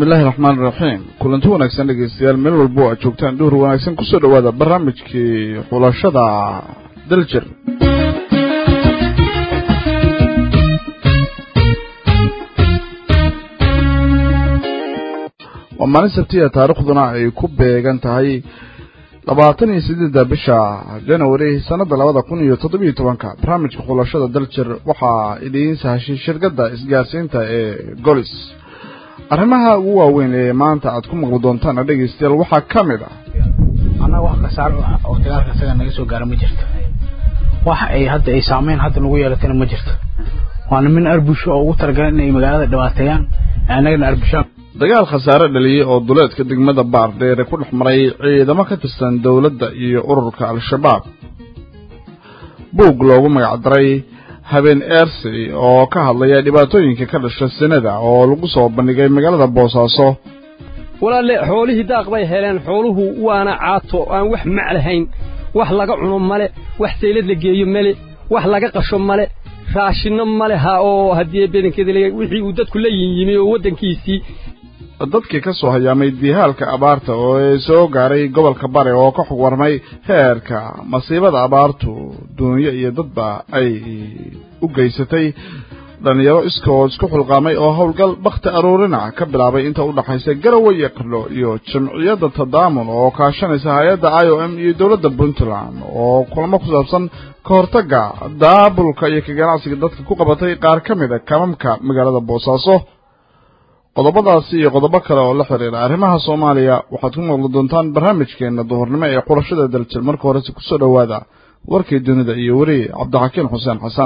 bismillahi raxmaan iraxiim kulanti wanaagsan dhegeystayaal meel walbo aad joogtaan dhuhur wanaagsan kusoo dhawaada barnaamijkii xulashada daljir waa maalin sabtiya taarikhduna ay ku beegan tahay labaatan iyo sideedda bisha janawari sanada labada kun iyo toddobiyo tobanka barnaamijka xulashada daljir waxaa idiin sahashay shirkadda isgaarsiinta ee golis arrimaha ugu waaweyn ee maanta aad ku maqli doontaan dhegeystayaal waxaa ka mid ah annaga wax kasaar oo dagaalka isaga naga soo gaara ma jirto wax ay hadda ay saameyn hadda nagu yeelatana ma jirto waana min arbusho oo ugu talagalan inay magaalada dhibaateeyaan annagana arbushaan dagaal khasaare dhaliyey oo duleedka degmada baardheere ku dhex maray ciidamo ka tirsan dowladda iyo ururka al-shabaab buug loogu magacdaray habeen eersey oo ka hadlaya dhibaatooyinka ka dhasha sinada oo lagu soo bandhigay magaalada boosaaso walaalle xoolihii daaq bay heleen xooluhu waana caato aan wax mac lahayn wax laga cuno male wax saylad la geeyo male wax laga qasho male raashinno male ha oo haddii bedankeeda wixii uu dadku la yinyimi oo waddankiisii dadkii ka soo hayaamay diihaalka abaarta oo ee soo gaaray gobolka bare oo ka xog warmay heerka masiibada abaartu duunyo iyo dadba ay u geysatay dhalinyaro iskood isku xulqaamay oo howlgal bakhti aruurina ka bilaabay inta u dhaxaysa garowe iyo qardho iyo jamciyadda tadaamun oo kaashanaysa hay-adda i o m iyo dowladda puntland oo kulamo ku saabsan ka hortagga daabulka iyo ka ganacsiga dadka ku qabatay qaar ka mid a kamamka magaalada boosaaso qodobadaasi iyo qodobo kale oo la xiriira arrimaha soomaaliya waxaad ku maqli doontaan barnaamijkeena duhurnimo ee xulashada daljir marka horese kusoo dhowaada warkii dunida iyo weri cabdixakiin xuseen xasan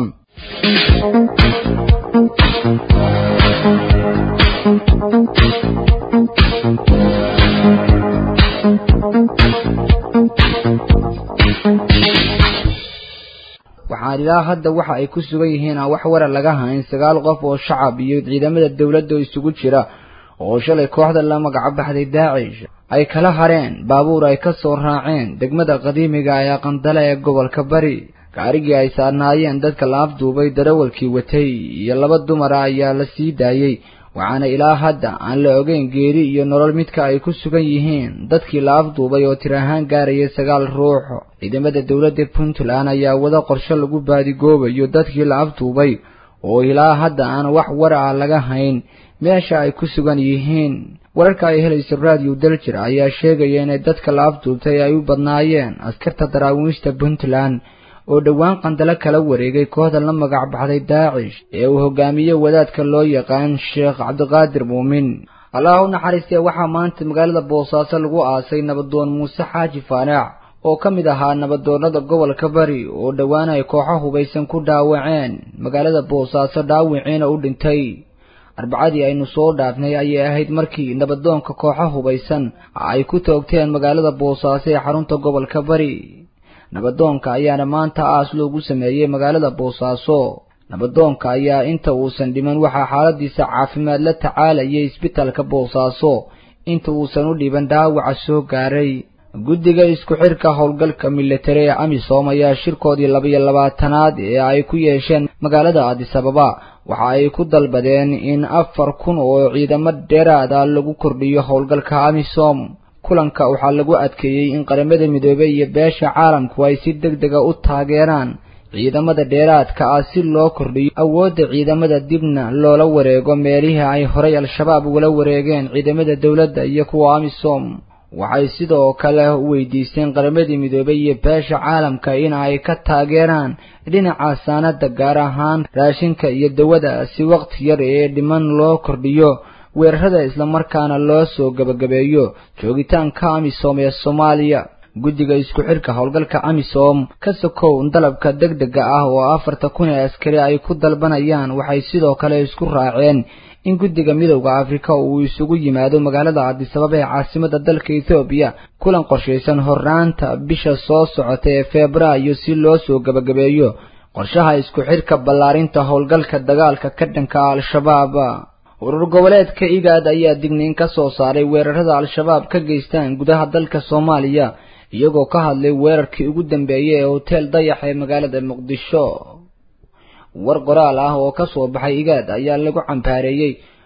waxaan ilaa hadda waxa ay ku sugan yihiin aan wax wara laga hayn sagaal qof oo shacab iyo ciidamada dowladda isugu jira oo shalay kooxda la magaco baxday daacish ay kala hareen baabuur ay ka soo raaceen degmada qadiimiga ee qandale ee gobolka bari gaarigii ay saarnaayeen dadka la afduubay darawalkii watay iyo laba dumara ayaa la sii daayey waxaana ilaa hadda aan la ogeyn geeri iyo nolol midka ay ku sugan yihiin dadkii la afduubay oo tir ahaan gaarayay sagaal ruux ciidamada dowladda puntland ayaa wada qorshe lagu baadigoobayo dadkii la afduubay oo ilaa hadda aan wax war ah laga hayn meesha ay ku sugan yihiin wararka ay helayso raadiyo daljir ayaa sheegaya inay dadka la afduubtay ay u badnaayeen askarta daraawiishta puntland oo dhowaan qandalo kala wareegay kooxda la magac baxday daacish ee uu hogaamiye wadaadka loo yaqaan sheekh cabdiqaadir muumin allah u naxariistee waxaa maanta magaalada boosaaso lagu aasay nabadoon muuse xaaji faanaac oo ka mid ahaa nabadoonnada gobolka bari oo dhowaan ay kooxo hubaysan ku dhaawaceen magaalada boosaaso dhaawiciina u dhintay arbacadii aynu soo dhaafnay ayay ahayd markii nabadoonka kooxo hubaysan ay ku toogteen magaalada boosaaso ee xarunta gobolka bari nabadoonka ayaana maanta aas loogu sameeyey magaalada boosaaso nabadoonka ayaa inta uusan dhiman waxaa xaaladiisa caafimaad la tacaalayay isbitaalka boosaaso inta uusan u dhiban dhaawaca soo gaaray guddiga isku xidhka howlgalka militari ee amisom ayaa shirkoodii labiyo labaatanaad ee ay ku yeesheen magaalada adisababa waxa ay ku dalbadeen in afar kun oo ciidamo dheeraada lagu kordhiyo howlgalka amisom kulanka waxaa lagu adkeeyey in qaramada midoobey iyo beesha caalamku ay si deg dega u taageeraan ciidamada dheeraadka ah si loo kordhiyo awoodda ciidamada dibna loola wareego meelihii ay horay al-shabaab ugala wareegeen ciidamada dowladda iyo kuwa amisom waxay sidoo kale u weydiisteen qaramadii midoobey iyo beesha caalamka in ay ka taageeraan dhinaca saanada gaar ahaan raashinka iyo dawada si waqti yar ee dhiman loo kordhiyo weerarada islamarkaana loo soo gebagabeeyo joogitaanka amisom ee soomaaliya guddiga isku xidhka howlgalka amisom ka sokow dalabka deg dega ah oo afarta kun ee askari ay ku dalbanayaan waxay sidoo kale isku raaceen in guddiga midowda afrika uu isugu yimaado magaalada cadisababa ee caasimada dalka ethoobiya kulan qorshaysan hornaanta bisha soo socota ee febraayo si loo soo gebagabeeyo qorshaha isku xidhka ballaarinta howlgalka dagaalka ka dhanka al-shabaab urur goboleedka igaad ayaa digniin ka soo saaray weerarada al-shabaab ka geystaan gudaha dalka soomaaliya iyagoo ka hadlay weerarkii ugu dambeeyey ee hoteel dayax ee magaalada muqdisho war qoraal ah oo ka soo baxay igaad ayaa lagu cambaareeyey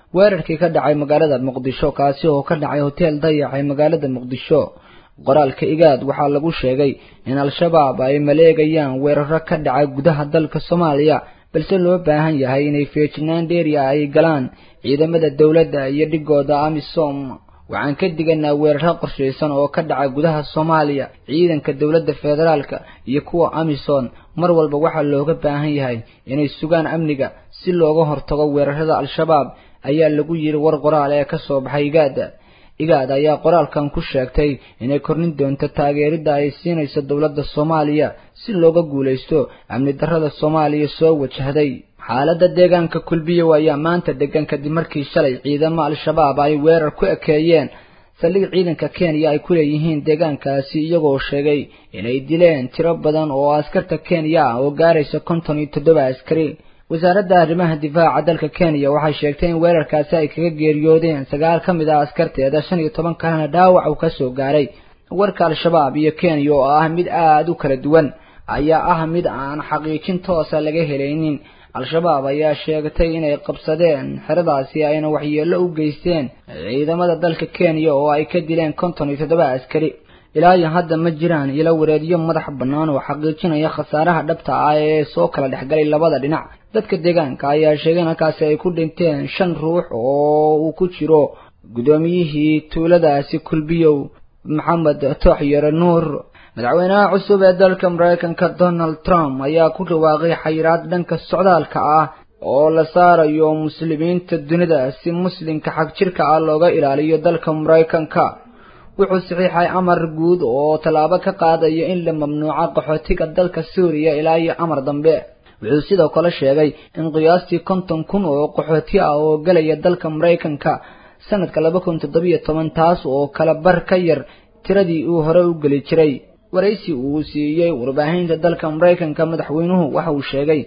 weerarkii ka dhacay magaalada muqdisho kaasi oo ka dhacay hoteel dayax ee magaalada muqdisho qoraalka igaad waxaa lagu sheegay in al-shabaab ay maleegayaan weeraro ka dhacay gudaha dalka soomaaliya balse loo baahan yahay inay feejinaan dheeriya ay galaan ciidamada dowladda iyo dhigooda amisom waxaan ka diganaa weeraro qorshaysan oo ka dhaca gudaha soomaaliya ciidanka dowladda federaalka iyo kuwa amisom mar walba waxaa looga baahan yahay inay sugaan amniga si looga hortago weerarada al-shabaab ayaa lagu yiri war qoraal ee ka soo baxay igaada igaad ayaa qoraalkan ku sheegtay inay kornin doonto taageeridda ay siinayso dowladda soomaaliya si looga guulaysto amni darrada soomaaliya soo wajahday xaaladda deegaanka kulbiyow ayaa maanta degan kadib markii shalay ciidamo al-shabaab ay weerar ku ekeeyeen saldhig ciidanka kenya ay ku leeyihiin deegaankaasi iyagoo sheegay inay dileen tiro badan oo askarta kenya ah oo gaaraysa konton iyo toddoba askari wasaaradda arrimaha difaaca dalka kenya waxay sheegtay in weerarkaasi ay kaga geeriyoodeen sagaal ka mid ah askarteeda shan iyo toban kalena dhaawac uu ka soo gaaray warka al-shabaab iyo kenya oo ah mid aada u kala duwan ayaa ah mid aan xaqiijin toosa laga helaynin al-shabaab ayaa sheegtay inay qabsadeen xeradaasi ayna waxyeello u geysteen ciidamada dalka kenya oo ay ka dileen konton iyo toddoba askari ilaa iyo hadda ma jiraan ilo wareedyo madax bannaan oo xaqiijinaya khasaaraha dhabta ah ee soo kala dhexgalay labada dhinac dadka deegaanka ayaa sheegay in halkaasi ay ku dhinteen shan ruux oo uu ku jiro guddoomiyihii tuuladaasi kulbiyow maxamed tooxyare nuur madaxweynaha cusub ee dalka maraykanka donald trump ayaa ku dhawaaqay xayiraad dhanka socdaalka ah oo la saarayo muslimiinta dunida si muslimka xag jirka ah looga ilaaliyo dalka maraykanka wuxuu saxiixay amar guud oo tallaabo ka qaadaya in la mamnuuco qaxootiga dalka suuriya ilaa iyo amar dambe wuxuu sidoo kale sheegay in qiyaastii konton kun oo qaxooti ah oo gelaya dalka maraykanka sanadka laba kun toddobiyo toban taas oo kala bar ka yar tiradii uu hore u geli jiray waraysi uu siiyey warbaahinta dalka maraykanka madaxweynuhu waxa uu sheegay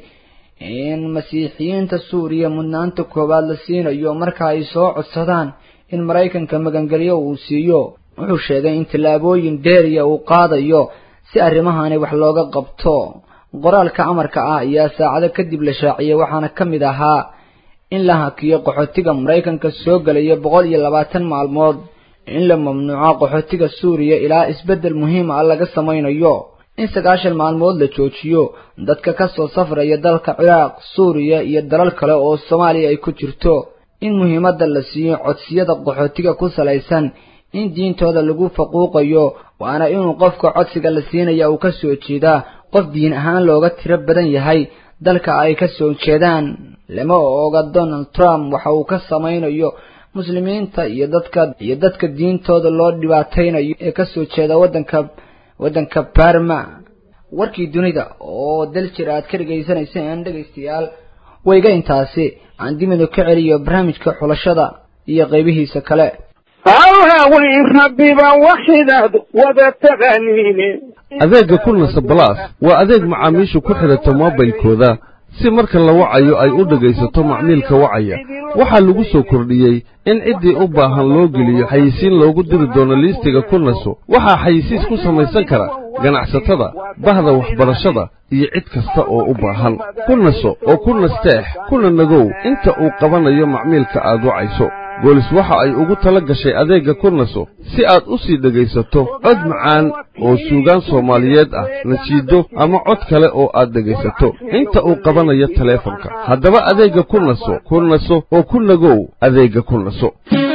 in masiixiyiinta suuriya mudnaanta koowaad la siinayo marka ay soo codsadaan in maraykanka magangelyo uu siiyo wuxuu sheegay in tallaabooyin dheeriya uu qaadayo si arrimahani wax looga qabto qoraalka amarka ah ayaa saacado kadib la shaaciyey waxaana ka mid ahaa in la hakiyo qaxootiga maraykanka soo gelaya boqol iyo labaatan maalmood in la mamnuuco qaxootiga suuriya ilaa isbeddel muhiim ah laga samaynayo in sagaashan maalmood la joojiyo dadka ka soo safraya dalka ciraaq suuriya iyo dalal kale oo soomaaliya ay ku jirto in muhiimadda la siiyo codsiyada qaxootiga ku salaysan in diintooda lagu faquuqayo waana inuu qofka codsiga la siinaya uu ka soo jeedaa qof diin ahaan looga tiro badan yahay dalka ay ka soo jeedaan lama oga donald trump waxa uu ka samaynayo muslimiinta iyo dadka iyo dadka diintooda loo dhibaataynayo ee ka soo jeeda waddanka waddanka barma warkii dunida oo dal jir aad ka dhegaysanayseen dhegaystayaal wayga intaasi aan dimidu ka celiyo barnaamijka xulashada iyo qaybihiisa kale hawhawin rabbiba waxidaad wada taqaaniine adeegga kulnasa balaas waa adeeg macaamiishu ku xidhato moobilkooda si marka la wacayo ay u dhegaysato macmiilka wacaya waxaa lagu soo kordhiyey in ciddii u baahan loo geliyo xayisiin loogu diri doono liistiga kulnaso waxaa xayisiis ku samaysan kara ganacsatada bahda waxbarashada iyo cid kasta oo u baahan kulnaso oo ku nasteex kuna nagow inta uu qabanayo macmiilka aad wacayso boolis waxa ay ugu tala gashay adeegga kurnaso si aad u sii dhegaysato cod macaan oo suugaan soomaaliyeed ah nasiido ama cod kale oo aad dhegaysato inta uu qabanayo taleefanka haddaba adeegga kurnaso kurnaso oo ku nagow adeegga kurnaso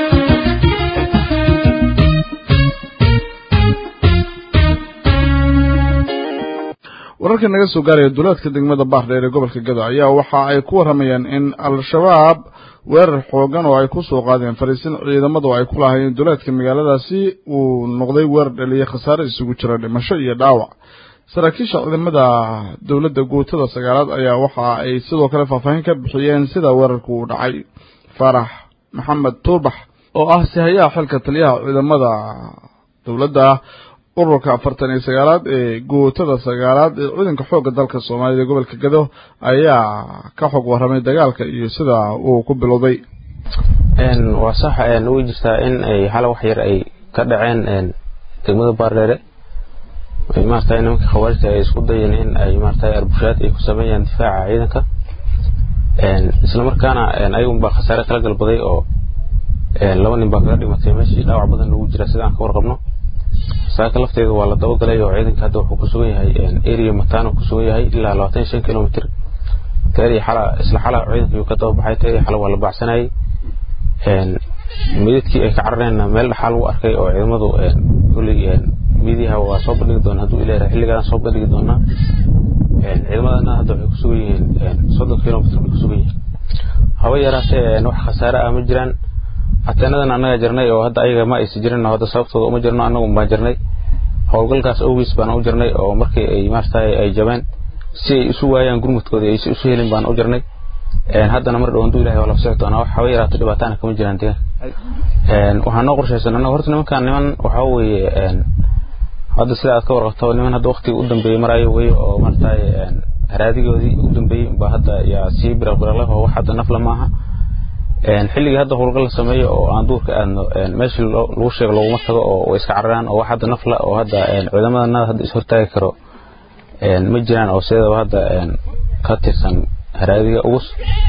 wararka naga soo gaaraya duleedka degmada baardheer ee gobolka gado ayaa waxa ay ku warramayaan in al-shabaab weerar xoogan oo ay ku soo qaadeen fariisin ciidamadu ay ku lahaayeen duleedka magaaladaasi uu noqday weerar dhaliyay khasaare isugu jira dhimasho iyo dhaawac saraakiisha ciidamada dowladda guutada sagaalaad ayaa waxa ay sidoo kale faahfaahin ka bixiyeen sida weerarku uu dhacay faarax maxamed tuubax oo ah sihayaha xilka taliyaha ciidamada dowladda ururka afartan iyo sagaalaad ee guutada sagaalaad ee ciidanka xoogga dalka soomaalida ee gobolka gado ayaa ka xog warramay dagaalka iyo sida uu ku bilowday waa sax way jirtaa in ay hal wax yar ay ka dhaceen degmada baardheere maarata nimanka khawaarijta ay isku dayeen in ay maarata arbushaad ay ku sameeyaan difaaca ciidanka isla markaana ayagun baa khasaare kala galbaday oo laba nin baa kaga dhimatay meeshii dhaawac badan lagu jira sida aan ka warqabno saaka lafteeda waa la dabagalay oo ciidanka hadda wuxuu ku sugan yahay area matano ku sugan yahay ilaa labaatan iyo shan kilomitr teerii xala isla xala ciidanka yuu ka dababaxay teerii xala waa la baacsanayay midadkii ay ka carareenna meel dhaxaa lagu arkay oo ciidamadu kulley midiyaha waa soo bandhigi doona hadduu ilaahay xilligaan soo bandhigi doonaa ciidamadana hadda waxay ku sugan yihiin soddon kilomitr bay ku sugan yihiin haba yaraatee wax khasaare ah ma jiraan ateenadan annaga jirnay oo hadda ayaga ma aysa jirin hadda sababtooda uma jirno annagu baan jirnay howlgalkaas awgiis baan u jirnay oo markii ay maaragtay ay jabeen si ay isu waayaan gurmudkooda ay isu helin baan u jirnay haddana mar dhow hadduu ilahay waa la socon doonaa wax haba yaraato dhibaataana kama jiraan deegaan waxaa noo qorshaysan annaga horta nimankan niman waxaa weeye hadda sida aad ka warqabto niman hadda waqtiga u dambeeyey marayo wey oo maaragtay haraadigoodii u dambeeyey baa hadda yaa sii biraqbiraqleh oo wax hadda nafla maaha xilligii hadda howlgal la sameeyo oo aan duurka aadno meeshii lagu sheego laguma tago oo way iska cararaan oo wax hadda nafla oo hadda ciidamadana hadda is hortaagi karo ma jiraan oo sideedaba hadda ka tirsan haraadiga ugus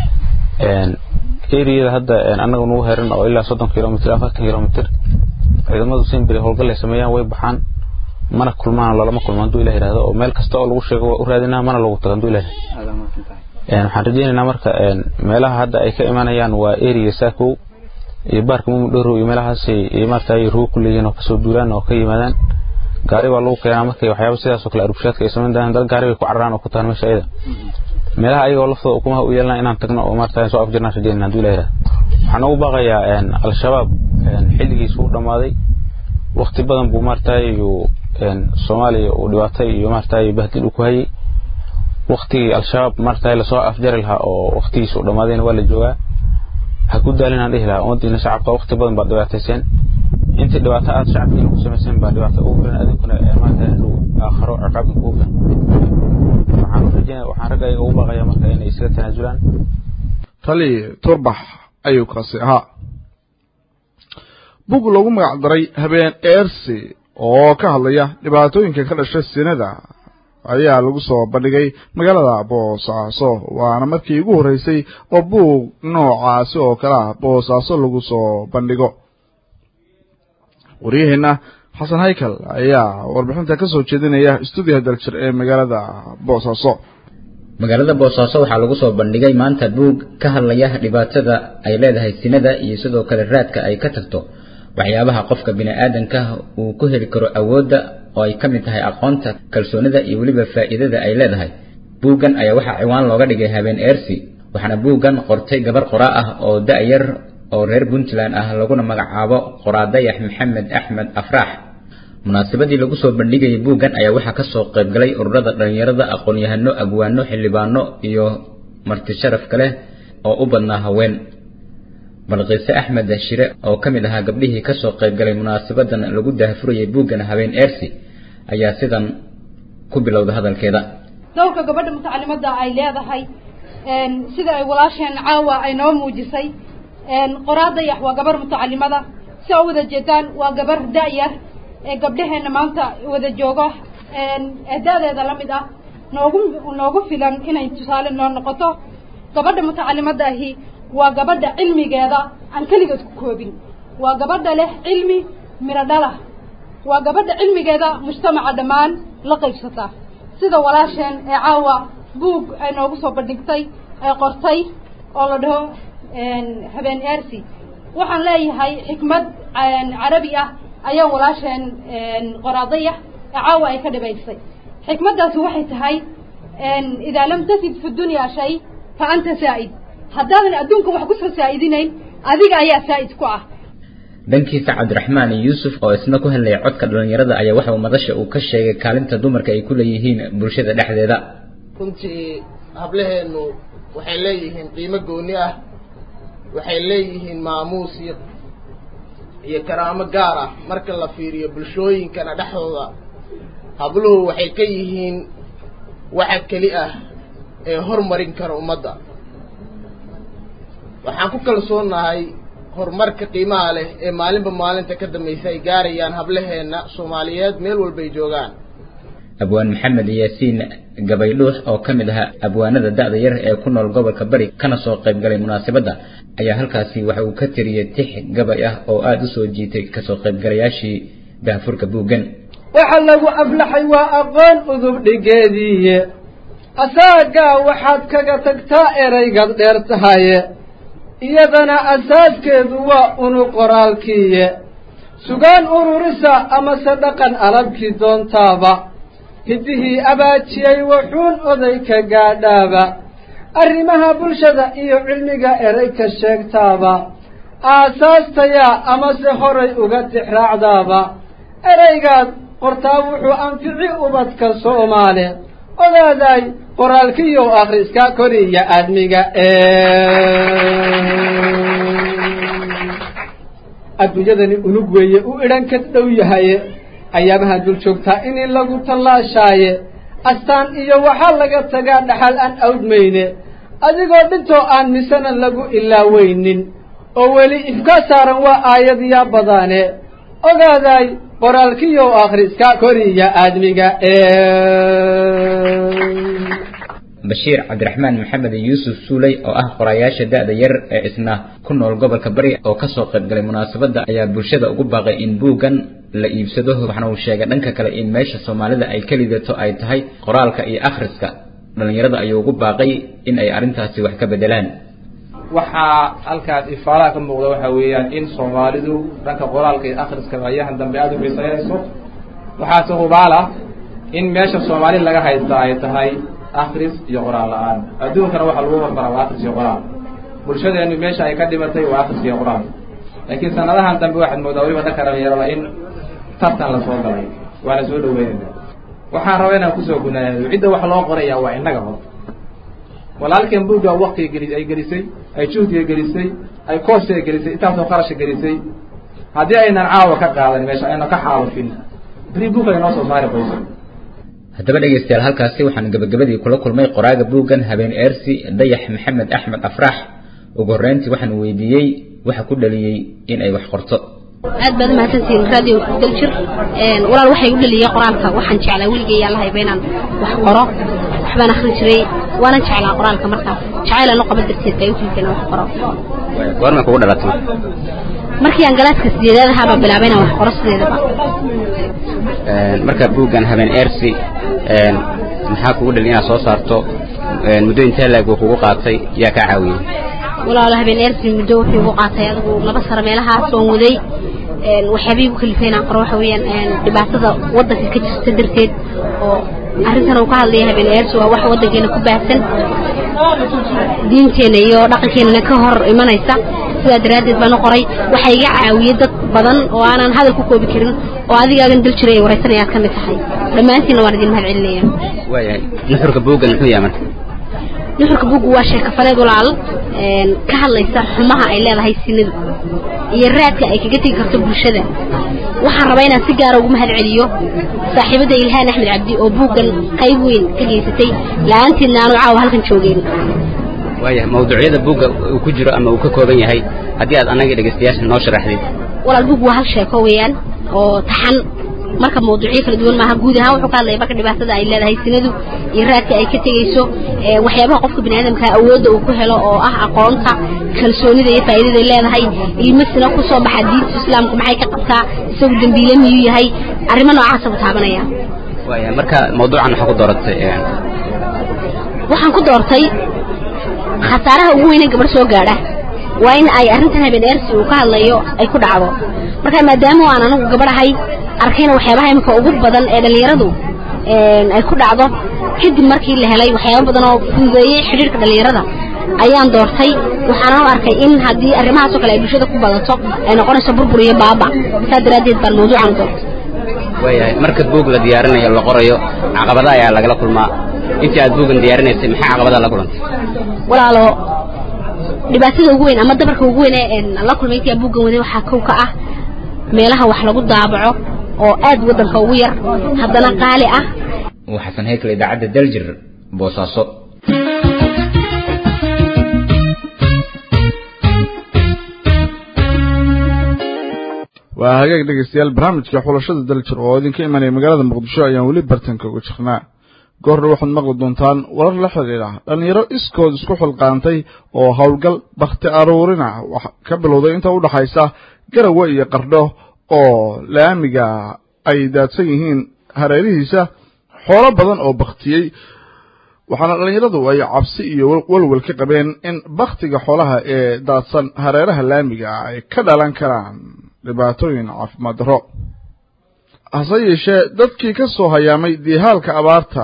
eriyada hadda annaga nagu heran oo ilaa soddon kilomitr afartan kilomitr ciidamadu simbiri howlgal ay sameeyaan way baxaan mana kulmaan lalama kulmo hadduu ilah yihahdo oo meel kasta oo lagu sheego waa u raadinaa mana lagu tago hadduu ilah waxaan rajeynaynaa marka meelaha hadda ay ka imanayaan waa area saakow iyo baarka mumudhorow iyo meelahaasay maaragtay rugo ku leeyihiin oo kasoo duulaan oo ka yimaadaan gaari baa lagu keenaa markay waxyaaba sidaas oo kale arbushaadka ay samayn doonaan dad gaari bay ku cararaan oo ku tahan meesha ayada meelaha ayagoo laftooda ukumaha u yeelana inaan tagno oo maaragtay soo afjirnaan rajeynayna hadduu ilah yihahdo waxaan ugu baaqayaa al-shabaab xilligiisu u dhammaaday waqti badan buu maaragtay soomaaliya uu dhibaatay iyo maaragtay bahdil uu ku hayay waqtigii al-shabaab maaragtay lasoo afjari lahaa oo waqtigiisa u dhammaadayna waa la joogaa ha ku daalin aan dhihi lahaa ummadiina shacabka waqti badan baad dhibaatayseen intii dhibaato aad shacabkiina ku samayseen baa dhibaato ugu filan adinkuna maaragtay hadhow aakharo ciqaabka kugu filan waxaan rajeyna waxaan ragga ayaga ugu baaqayaa marka inay isaga tanaasulaan tali turbax ayuu kaasi ahaa bug lagu magac daray habeen eersi oo ka hadlaya dhibaatooyinka ka dhasha sinada ayaa lagu soo bandhigay magaalada boosaaso waana markii ugu horreysay oo buug noocaasi oo kale ah boosaaso lagu soo bandhigo waryaheenna xasan haykal ayaa warbixinta ka soo jeedinaya stuudiyaha daljir ee magaalada boosaaso magaalada boosaaso waxaa lagu soo bandhigay maanta buug ka hadlaya dhibaatada ay leedahay sinada iyo sidoo kale raadka ay ka tagto waxyaabaha qofka bini-aadanka uu ku heli karo awoodda oo ay ka mid tahay aqoonta kalsoonida iyo weliba faa'iidada ay leedahay buuggan ayaa waxaa ciwaan looga dhigay habeen eersi waxaana buuggan qortay gabar qoraa ah oo da-yar oo reer puntland ah laguna magacaabo qoraadayax maxamed axmed afraax munaasabadii lagu soo bandhigayay buuggan ayaa waxaa kasoo qaybgalay ururada dhallinyarada aqoon-yahano abwaano xildhibaano iyo marti sharaf kale oo u badnaa haween balqiise axmed shire oo ka mid ahaa gabdhihii kasoo qaybgalay munaasabadan lagu daahfurayay buuggan habeen eersi ayaa sidan ku bilowda hadalkeeda dowrka gabadha mutacalimada ay leedahay sida ay walaasheen caawa ay noo muujisay qoraadayax waa gabar mutacalimada si a wada jeedaan waa gabar da-yar ee gabdhaheena maanta wada joogo da-deeda la mid ah noogu noogu filan inay tusaale noo noqoto gabadha mutacalimada ahi waa gabadha cilmigeeda aan keligeed ku koobin waa gabadha leh cilmi miro dhalah waa gabadha cilmigeeda mujtamaca dhammaan la qaybsata sida walaasheen ee caawa buug ay noogu soo bandhigtay ay qortay oo la dhaho habeen eersi waxaan leeyahay xikmad carabi ah ayaa walaasheen qoraadayax ee caawa ay ka dhibaysay xikmaddaasi waxay tahay idaa lam tasid fi dunya shay fa anta saa'id haddaadan adduunka wax kusoo saa'idinayn adiga ayaa saa'id ku ah dhankiisa cabdiraxmaan yuusuf oo isna ku hadlaya codka dhallinyarada ayaa waxa uu madasha uu ka sheegay kaalinta dumarka ay ku leeyihiin bulshada dhexdeeda runtii hablaheennu waxay leeyihiin qiimo gooni ah waxay leeyihiin maamuus iyo iyo karaamo gaar ah marka la fiiriyo bulshooyinkana dhexdooda habluhu waxay ka yihiin waxa keli ah ee hormarin kara ummadda waxaan ku kalsoonahay horumarka qiimaha leh ee maalinba maalinta ka dambaysa ay gaarayaan hablaheenna soomaaliyeed meel walbay joogaan abwaan maxamed yaasiin gabaydhuux oo ka mid ahaa abwaanada da'da yar ee ku nool gobolka bari kana soo qaybgalay munaasabadda ayaa halkaasi waxa uu ka tiriyey tix gabay ah oo aada u soo jiitay kasoo qaybgalayaashii daafurka buuggan waxa lagu aflaxay waa aqoon udub dhigeediiye asaagaa waxaad kaga tagtaa eraygaad dheer tahaye iyadana asaaskeedu waa unu qoraalkiiye sugaan ururisa amase dhaqan alabkii doontaaba hiddihii abaajiyey wuxuun oday ka gaadhaaba arrimaha bulshada iyo cilmiga eray ka sheegtaaba aasaastayaa amase horay uga tixraacdaaba eraygaad qortaa wuxuu anfici ubadka soomaali ogaaday qoraalkiyow akhriska koriya aadmiga adduunyadani unug weeye u idhan ka dhow yahaye ayaabaha dul joogtaa inii lagu tallaashaaye astaan iyo waxaa laga tagaa dhaxal aan awdmayne adigoo dhintoo aan misena lagu ilaaweynin oo weli ifka saaran waa aayad yaa badaane ogaaday qoraalkiyow akhriska koriya aadmiga bashiir cabdiraxmaan maxamed yuusuf suuley oo ah qorayaasha da'da yar ee isna ku nool gobolka bari oo ka soo qaybgalay munaasabadda ayaa bulshada ugu baaqay in buuggan la iibsado waxna uu sheegay dhanka kale in meesha soomaalida ay ka lidato ay tahay qoraalka iyo akhriska dhallinyarada ayuu ugu baaqay in ay arrintaasi wax ka bedelaan waxaa halkaas ifaalaha ka muuqda waxa weeyaan in soomaalidu dhanka qoraalka iyo akhriska ayahan dambe aada u xiisaynayso waxaase hubaala in meesha soomaali laga haysta ay tahay akris iyo qoraal la-aan adduunkana waxaa lagu hormaraa waa akris iyo qoraal bulshadeenu meesha ay ka dhimatay waa akris iyo qoraal laakiin sanadahan dambe waxaad moodaa weliba dhanka dhalinyarada in tartan la soo galay waana soo dhaweynayna waxaan rabaa inaan kusoo gunaado cidda wax loo qoraya waa innaga hor walaalkan buugga waktiga geli ay gelisay ay juhdiga gelisay ay koosiga gelisay intaasoo qarasha gelisay haddii aynan caawa ka qaadan meesha aynan ka xaalufin beri buugga ay noo soo saari qoyso haddaba dhegaystayaal halkaasi waxaan gabagabadii kula kulmay qoraaga buuggan habeen eersi dayax maxamed axmed afrax ugu horreyntii waxaan weydiiyey waxa ku dhaliyey in ay wax qorto aad baad umahadsantihiin radio daljir walaal waxay u dhaliyey qoraalka waxaan jeclaa weligay yaa lahayba inaan wax qoro waxbaan akhrin jiray waanan jeclaa qoraalka markaas jacayl aan u qaban darteed bay ufiilka inaan wax qoro goorma kugu dhalatay markii aan galaaska sideedaad ahaabaa bilaabay inaan wax qoro sideedaba marka buuggan habeen eersi maxaa kugu dhali inaad soo saarto muddo intee laeg uu kugu qaatay yaa kaa caawiyey walaalo habeen eersi muddo wuxuu igu qaatay adigu laba sano meelahaas oon waday waxyaabihii igu kalifay inaan qoro waxa weeyaan dhibaatada waddanka ka jirta darteed oo arrintan uu ka hadlaya habeen eersi waa wax waddankeena ku baahsan diinteena iyo dhaqankeenana ka hor imanaysa sidaa daraaddeed baan u qoray waxaa iga caawiyey dad badan oo aanan hadal ku koobi karin oo adigaagan dal jiray ay waraysanaya aad ka mid tahay dhammaantiinna waan idin mahad celinaya waayahay nuxurka buuggan muxuu yahay marka nuxurka buuggu waa sheekafaneed walaal ka hadlaysa xumaha ay leedahay sinidu iyo raadka ay kaga tegi karto bulshada waxaan rabaa inaan si gaara ugu mahad celiyo saaxiibadda ilhaan axmed cabdi oo buuggan qayb weyn ka geysatay la-aanteedna aanu caawa halkan joogeen waayahay mawduucyada buugga uu ku jiro ama uu ka kooban yahay haddii aad annaga dhegaystayaasha noo sharaxdid walaal buug waa hal sheeko weeyaan oo taxan marka mawduucyo kala duwan maaha guud ahaan wuxuu ka hadlaya marka dhibaatada ay leedahay sinadu iyo raadka ay ka tegeyso waxyaabaha qofka biniaadamka awoodda uu ku helo oo ah aqoonta kalsoonida iyo faa'iidada leedahay ilmasina ku soo baxa diinta islaamku maxay ka qabtaa isagu dembiile miyuu yahay arrimo noocaasa buu taabanaya waayahay marka mawduucan waxaa ku dooratay waxaan ku doortay khasaaraha ugu weyne gabadh soo gaadha waa in ay arrintan habeen eersi uu ka hadlayo ay ku dhacdo marka maadaama aan anagu gabadhahay arkayna waxyaabaha imika ugu badan ee dhallinyaradu ay ku dhacdo kadib markii la helay waxyaaba badan oo fududeeyey xidhiirka dhallinyarada ayaan doortay waxaanan u arkay in haddii arrimahaasoo kale ay bulshada ku badato ay noqonayso burbur iyo baaba saa daraaddeed baan mawduucan doortay waayahay marka buug la diyaarinayo la qorayo caqabada ayaa lagala kulmaa intii aad buuggan diyaarinaysay maxaa caqabada la kulantay walaalo dhibaatada ugu weyn ama dabarka ugu weyn ee la kulmay intii aan buuggan waday waxaa kow ka ah meelaha wax lagu daabaco oo aad waddanka ugu yar haddana qaali ah waa xasan heykal idaacadda daljir boosaaso waa hagaag dhegeystayaal barnaamijka xulashada daljir oo idinka imanaya magaalada muqdisho ayaan weli bartanka uga jirnaa goorna waxaad maqli doontaan warar la xidhiidha dhallinyaro iskood isku xilqaantay oo howlgal bakhti aruurina wax ka bilowday inta u dhaxaysa garawe iyo qardho oo laamiga ay daadsan yihiin hareerihiisa xoolo badan oo bakhtiyey waxaana dhallinyaradu ay cabsi iyo walwal ka qabeen in bakhtiga xoolaha ee daadsan hareeraha laamiga ay ka dhalan karaan dhibaatooyin caafimaad darro hase yeeshee dadkii ka soo hayaamay diihaalka abaarta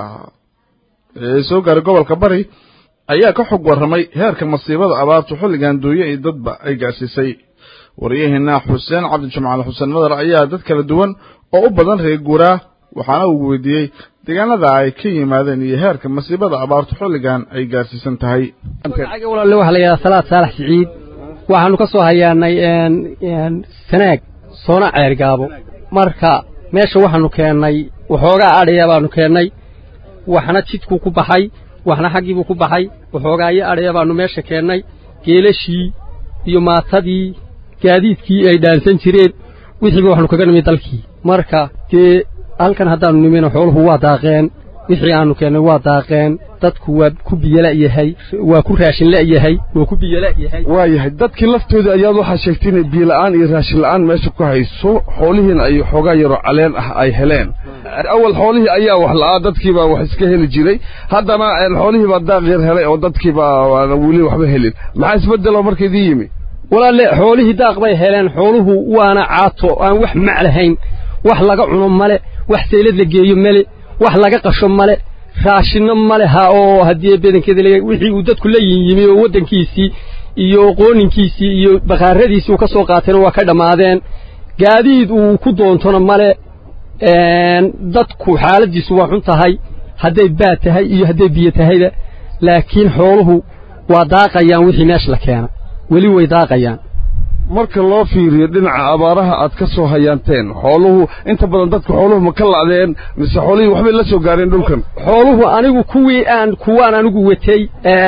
ee soo gaaray gobolka bari ayaa ka xog warramay heerka masiibada abaartu xilligan duuye iyo dadba ay gaarsiisay waryaheena xuseen cabdijamaal xuseen madar ayaa dad kala duwan oo u badan reer guuraa waxaana uu weydiiyey deegaanada ay ka yimaadeen iyo heerka masiibada abaartu xilligan ay gaarsiisan tahay walaale waxaa la yidhaha salaad saalax siciid waxaanu ka soo hayaanay sanaag soona ceergaabo marka meesha waxaanu keennay waxoogaa adhaya baanu keennay waxna jidkuu ku baxay waxna xaggiibuu ku baxay waxoogaayo adhaya baanu meesha keennay geelashii iyo maatadii gaadiidkii ay dhaansan jireen wixiiba waxaanu kaga nimi dalkii marka dee halkan haddaannu nimina xooluhu waa daaqeen wixii aanu keennay waa daaqeen dadku waa ku biyola'yahay waa ku raashin la'yahay waa ku biyola'yahay waa yahay dadkii laftooda ayaad waxaa sheegtay inay biyola'aan iyo raashin la'aan meesha ku hayso xoolihiina ay xoogaa yaroo caleen ah ay heleen awal xoolihii ayaa wax la'aa dadkiibaa wax iska heli jiray haddana xoolihiibaa daaq yar helay oo dadkiibaa weli waxba helin maxaa isbeddeloo marka idin yimi walaalle xoolihii daaq bay heleen xooluhu waana caato aan wax mac lahayn wax laga cuno male wax saylad la geeyo male wax laga qasho male raashinno male ha oo haddii badankeeda wixii uu dadku la yimi oo waddankiisii iyo qooninkiisii iyo bakhaaradiisii uu ka soo qaatayna waa ka dhammaadeen gaadiid uu ku doontona male dadku xaaladdiisu waa xun tahay hadday baad tahay iyo hadday biyo tahayba laakiin xooluhu waa daaqayaan wixii meesha la keena weli way daaqayaan marka loo fiiriyo dhinaca abaaraha aad ka soo hayaanteen xooluhu inta badan dadka xooluhu ma ka lacdeen mise xoolihii waxbay la soo gaareen dhulkan xooluhu anigu kuwii aan kuwaan anigu watay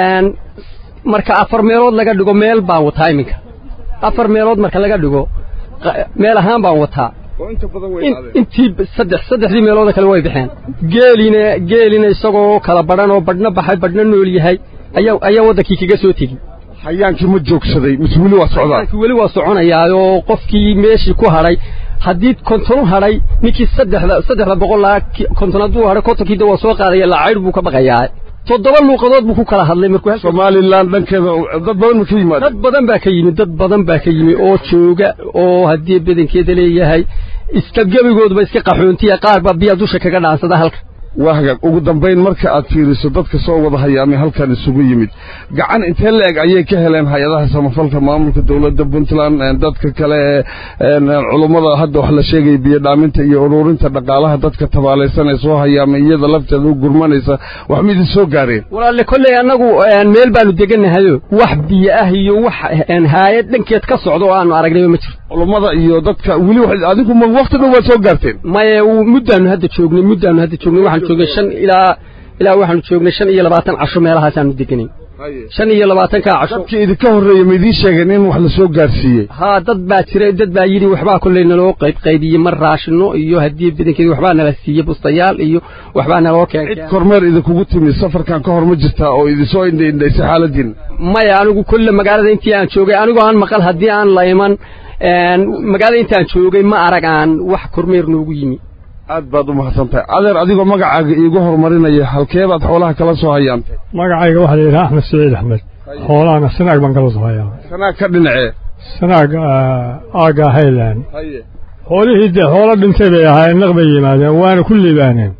marka afar meelood laga dhigo meel baan wataa iminka afar meelood marka laga dhigo meel ahaan baan wataa intii saddex saddexdii meelooda kale way baxeen geelina geelina isagoo kala badhan oo badhna baxay badhna nool yahay ayaa ayaa waddankii kaga soo tegi hayaankii ma joogsaday mise weli waa socdaa weli waa soconayaa oo qofkii meeshii ku hadhay haddii kontonu hadhay ninkii saddexda saddexda boqol laa konton hadduu hadhay kontonkiida waa soo qaadaya lacaydh buu ka baqayaa toddoba luuqadood buu ku kala hadlay markuu somalilan dhankeeda dad badan ma ka yimaad dad badan baa ka yimi dad badan baa ka yimi oo jooga oo haddii badankeeda leeyahay iska gebigoodba iska qaxoontiya qaar baa biya dusha kaga dhaansada halka waa hagaag ugu dambayn marka aad fiiriso dadka soo wada hayaamay halkan isugu yimid gacan intee la-eg ayay ka heleen hay-adaha samafalka maamulka dowladda puntland dadka kale culummada hadda wax la sheegaya biyo dhaaminta iyo ururinta dhaqaalaha dadka tabaalaysan ee soo hayaamay iyada lafteeda u gurmanaysa wax ma idin soo gaareen walaalle kolley annagu meel baanu degannahayo wax biyo ah iyo wax haayad dhankeed ka socda oo aanu aragnayba ma jirto culummada iyo dadka weli adigu ma waqti dhow waad soo gaarteen maye muddaanu hadda joognay muddaanu hadda joognay waxaan joognay shan ilaa ilaa waxaanu joognay shan iyo labaatan casho meelahaasaanu deganay shan iyo labaatankaa casho dadkii idinka horreeya ma idiin sheegeen in wax la soo gaarsiiyey haa dad baa jiray dad baa yidhi waxbaa kolley naloo qaybqaybiyey mar raashino iyo haddii badankeedi waxbaa nala siiyey bustayaal iyo waxbaa naloo keenay cid kormeer idinkugu timi safarkan ka hor ma jirtaa oo idinsoo indhaindhaysay xaaladiin maya anigu kolle magaalada intii aan joogay anigoo aan maqal haddii aan la iman magaalada intaan joogay ma arag aan wax kormeer noogu yimi aad baad u mahadsantahay adeer adigoo magacaaga iigu horumarinaya halkee baad xoolaha kala soo hayaantay magacayga waxaa la yidhaha axmed saciid axmed xoolahana sanaag baan kala soo hayaa sanaag ka dhinacee sanaag aagga hayland xoolihii dee xoolo dhintay bay ahaayeen naq bay yimaadeen waana ku liibaaneen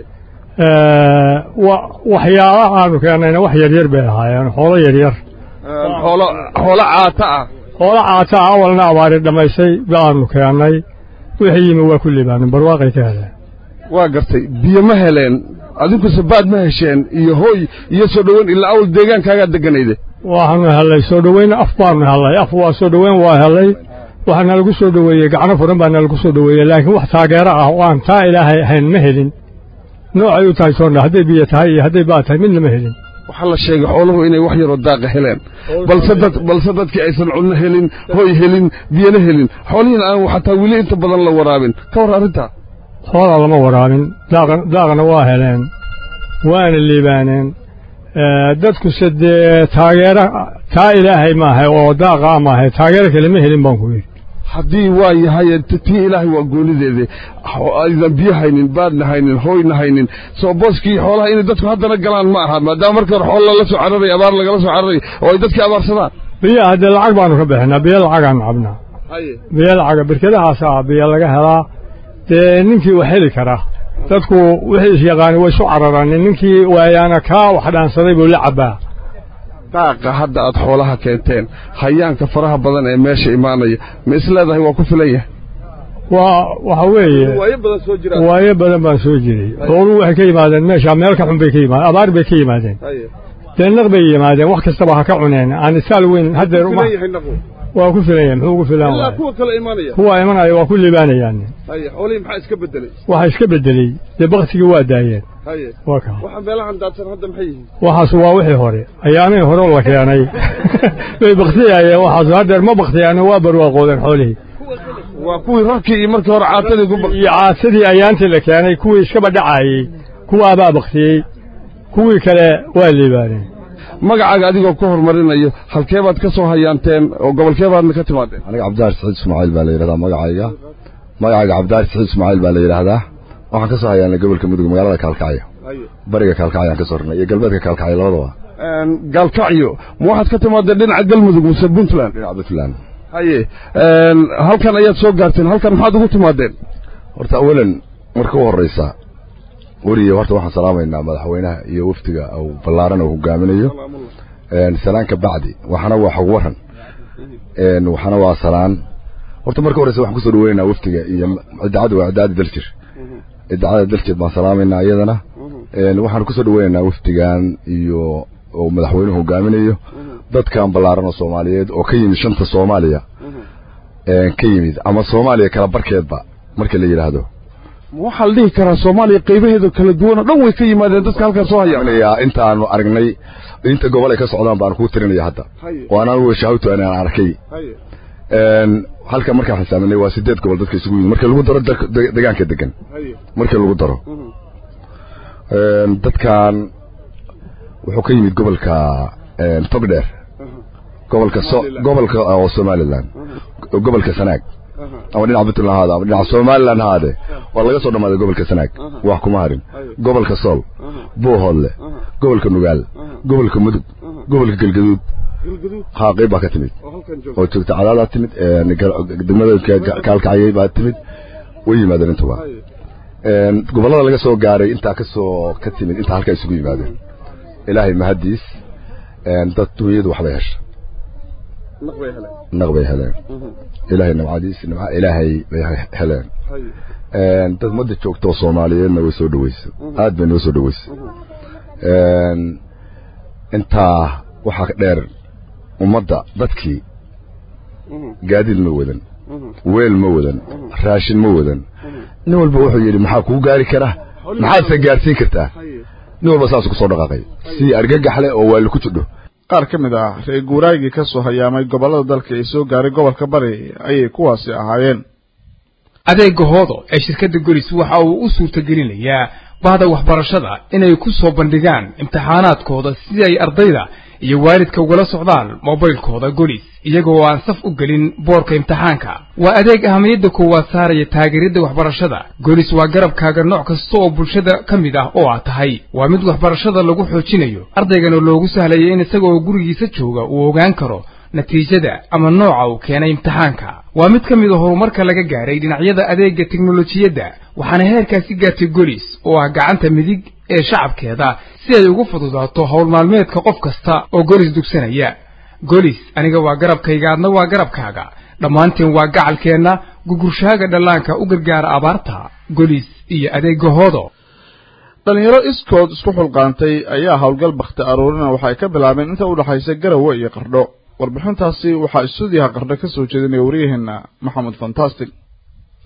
waxyaala aanu keennayna wax yaryar bay ahaayeen xoolo yaryar xoolo xoolo caata ah xoolo caata ah awalna abaari dhammaysay baanu keennay wixii yimi waa ku liibaaneen barwaaqay ka heleen waa gartay biyo ma heleen adinkuse baad ma hesheen iyo hooy iyo soo dhoweyn ilaa awal deegaankaagaa deganayde waxaanu hellay soo dhoweyn af baanu hellay af waa soo dhoweyn waa hellay waxaa nalagu soo dhoweeyey gacno furan baa nalagu soo dhoweeyey laakiin wax taageero ah oo aan taa ilaahay ahayn ma helin noocay u tahay soondha hadday biyo tahay iyo hadday baad tahay midna ma helin waxaa la sheegay xooluhu inay wax yaroo daaqa heleen balse dad balse dadkii aysan cunno helin hoy helin biyana helin xoolihiina aan xataa weli inta badan la waraabin ka war arrintaa xoolaa lama waraabin daaqan daaqna waa heleen waana liibaaneen dadkuse dee taageero taa ilaahay maahay oo daaqa maahay taageero kale ma helin baan ku yidhi haddii waa yahay tii ilaahay waa goonideede aydan biyo haynin baadna haynin hooyna haynin soo booskii xoolaha inay dadku haddana galaan ma aha maadaama markii hore xoolo lala soo cararay abaar lagala soo cararay oo ay dadkii abaarsadaan biyaha haddee lacag baanu ka bixinaa biyo lacagaan cabnaa biyo lacaga berkadahaasa biyo laga helaa dee ninkii wax heli karaa dadku wixii is yaqaani way isu cararaanin ninkii waayaana kaa wax dhaansaday buu la cabbaa daaqa hadda aad xoolaha keenteen hayaanka faraha badan ee meesha imaanaya ma is leedahay waa ku filan yahay waa waxa weeye waayo badan baan soo jiray xooluhu waxay ka yimaadeen meesha meel ka xun bay ka yimaadeen abaar bay ka yimaadeen deennaq bay yimaadeen wax kastaba ha ka cuneen aan isaal weyn haddeer waa ku filan yahay muxuu ku filan kuwa kale imaanaya kuwa imanaya waa ku liibaanayaan haye xoolihii maxaa iska bedelay waxa iska bedelay dee baktigii waa daayeen haye waa ka waxa meelahan daadsan hadda maxay yihiin waxaas waa wixii hore ayaamihii hore la keenay bay baktiyaayeen waxaas haddeer ma baktiyaano waa barwaaqoodeen xoolihii waa kuwii rarkii iyo markii hore caatadii ku iyo caatadii ayaantii la keenay kuwii iskaba dhacaayey kuwaabaa baktiyey kuwii kale waa liibaaneen magacaaga adigoo ku horumarinayo halkee baad ka soo hayaanteen oo gobolkee baadna ka timaadeen aniga cabdidaar saciid ismaaciil baa la yidhahdaa magacayga magacayga cabdidaar saciid ismaaciil baa la yidhaahdaa waxaan ka soo hayaanay gobolka mudug magaalada kaalkacyo bariga kaalkacyo aan ka soo rarnay iyo galbeedka kaalkacyo labadaba gaalkacyo ma waxaad ka timaadeen dhinaca galmudug mise puntland dhinaca puntland haye halkan ayaad soo gaarteen halkan maxaad ugu timaadeen horta awalan marka u horraysa weriye horta waxaan salaamaynaa madaxweynaha iyo wafdiga uu ballaaran uu hogaaminayo salaan ka bacdi waxana waa xog waran waxana waa salaan horta marka horeysa waxaan kusoo dhaweynaynaa wafdiga iyo idaacadda waa idaacadda daljir idaacadda daljir baan salaamaynaa iyadana waxaan kusoo dhaweynaynaa wafdigan iyo oo madaxweynuhu hogaaminayo dadkan ballaaran oo soomaaliyeed oo ka yimid shanta soomaaliya ka yimid ama soomaaliya kala barkeedba marka la yidhaahdo waxaa la dhihi karaa soomaaliya qaybaheeda kala duwan oo dhan way ka yimaadeen dadka halkaas soo haya intaanu aragnay inta gobol ay ka socdaan baan kuu tirinaya hadda oo anaan weshahawtu anaan arkay halka markaan xisaaminay waa sideed gobol dadka isugu yimid marka lagu daro degaanka degan marka lagu daro dadkan wuxuu ka yimid gobolka togdheer gobolka gobolka oo somaliland gobolka sanaag ama dhinaca puntland haade ama dhinaca somaliland haade waa laga soo dhammaaday gobolka sanaag wax kuma harin gobolka sool buuhoodle gobolka nugaal gobolka mudug gobolka galgaduud haa qayb baa ka timid oo joogta cadaadaa timid degmada kaalkacayay baa timid way yimaadeen intuba gobollada laga soo gaaray intaa kasoo ka timid intaa halkaa isugu yimaadeen ilaahay mahadiis dad dunyadu waxbay hesha naq bay heleen ilaahay nabcadiis nabca ilaahay bay heleen dad madda joogta oo soomaaliyeedna way soo dhaweysay aad bay noo soo dhaweysay intaa waxaa dheer ummadda dadkii gaadiid ma wadan weel ma wadan raashin ma wadan nin walba wuxuu yidhi maxaa kuu gaari kara maxaadse gaarsiin kartaa nin walba saasuu kusoo dhaqaaqay si argagaxle oo waali ku jidho qaar ka mid ah reer guuraagii ka soo hayaamay gobollada dalka ee soo gaaray gobolka bari ayay kuwaasi ahaayeen adeega hoodo ee shirkadda golis waxa uu u suurtagelinayaa bahda waxbarashada inay ku soo bandhigaan imtixaanaadkooda si ay ardayda iyo waalidka ugala socdaan mobaylkooda golis iyagoo aan saf u gelin boorka imtixaanka waa adeeg ahamiyadda koowaad saaraya taageeridda waxbarashada golis waa garabkaaga nooc kasta oo bulshada ka mid ah oo aad tahay waa mid waxbarashada lagu xoojinayo ardaygana loogu sahlaya in isagaoo gurigiisa jooga uu ogaan karo natiijada ama nooca uu keenay imtixaanka waa mid ka mid a horumarka laga gaaray dhinacyada adeegga teknolojiyadda waxaana heerkaasi gaartay golis oo ah gacanta midig ee shacabkeeda si ay ugu fududaato howl maalmeedka qof kasta oo golis dugsanaya golis aniga waa garabkayga adna waa garabkaaga dhammaanteen waa gacalkeenna gugurshaaga dhallaanka u gargaara abaarta golis iyo adeegga hoodo dhalinyaro iskood isku xulqaantay ayaa howlgal bakhti aruurina waxay ka bilaabeen inta u dhaxaysa garowe iyo qardho warbixintaasi waxaa istuudiyaha qardho ka soo jeedinaya waryaheena maxamed fantastic